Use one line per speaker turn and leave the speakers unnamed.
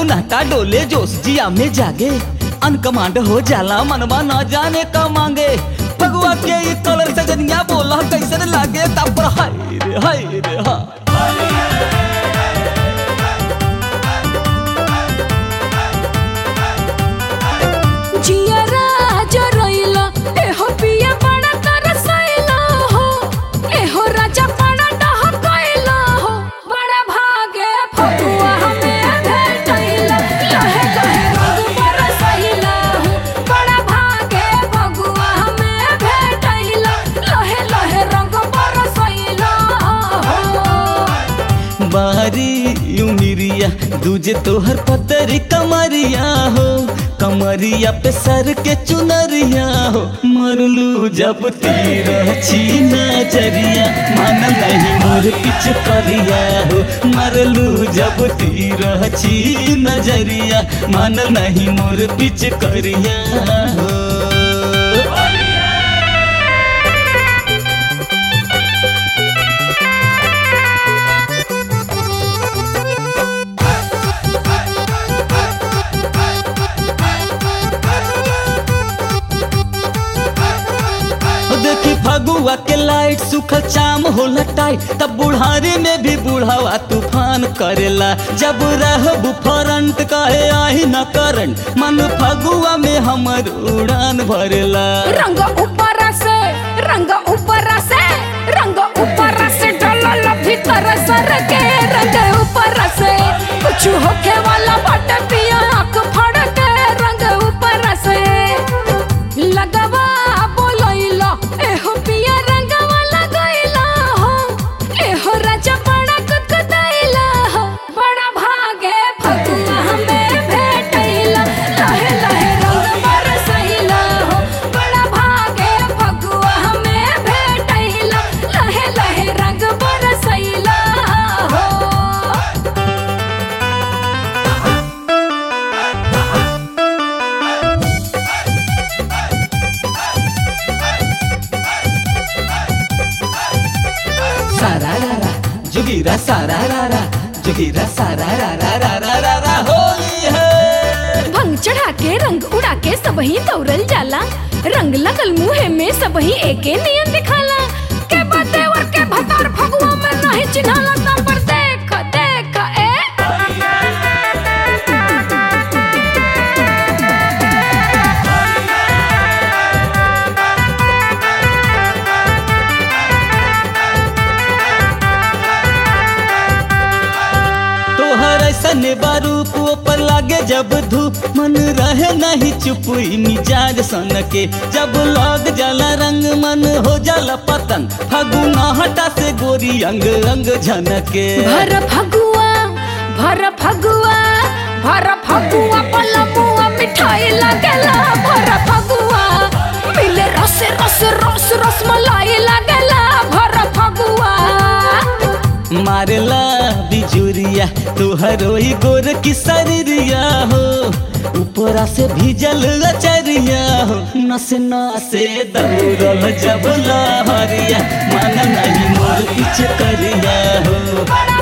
सन्नाटा डोले जोश जिया में जागे अनकमांड हो जाला मनवा न जाने का मांगे भगवा के ये कलर सजनिया बोला कैसन लागे तब पर हाय रे हाय रे हा
जियरा जरइला एहो पिया बड़ा तरसइला हो एहो राजा बड़ा डहकइला हो बड़ा भागे फगुआ हमें भेटइला लहे लहे रंग बरसइला हो बड़ा भागे फगुआ हमें भेटइला लहे लहे रंग बरसइला हो
बारी उमिरिया दूजे तोहर पतरी कमरिया हो कमरिया पे सर के चुनरिया हो मरलू जब तीर छी नजरिया मन नहीं मोर पिछ करिया हो मरलू जब तीर छी नजरिया मन नहीं मोर पिछ करिया हो ओ देखी फगुआ के लाइट सुखल चाम होला टाइट तब बुढ़ारी में भी बुढ़ावा तूफान करेला जब रहबू फरंट कहे आही न करंट मन फगुआ में हमर उड़ान भरेला
रंग ऊपर से रंग ऊपर से रंग ऊपर से डलल भीतर सर के रंग ऊपर से कुछ होखे वाला बट पिया आँख फड़ के रंग ऊपर से लगवा बोलैला एहो पिया रंगवा लगैला हो एहो राजा बड़ा कुतकुतैला हो बड़ा भागे फगुआ हमें भेटैला लहे लहे रंग बरसैला हो बड़ा भागे फगुआ हमें भेटैला लहे लहे रंग बरसैला हो
सारा रा रा जुगीरा सारा रा रा जुगीरा सारा रा रा रा रा रा रा होली है
भंग चढ़ा के रंग उड़ा के सबही दौड़ल जाला रंग लगल मुहे में सबही एके नियन दिखाला के बते और के भतार फगुआ में नहीं चिन्हाला तब पर देख देख ए
तोहर ऐसन बारूप ऊपर लागे जब धूप मन रहे नहीं चुप ई मिजाज सन के जब लग जाला रंग मन हो जाला पतंग फगुना हटा से गोरी अंग अंग झनके
भर फगुआ भर फगुआ भर फगुआ पलमुआ मिठाई लगेला भर फगुआ मिले रस रस रस रस मलाई लगेला भर फगुआ
मारला बिजुरिया तोहर ओही गोर की शरीरिया हो ऊपरा से भीजल अचरिया हो नसे नसे दौड़ल जब लहरिया मन नहीं मोर पीछे करिया हो
बड़ा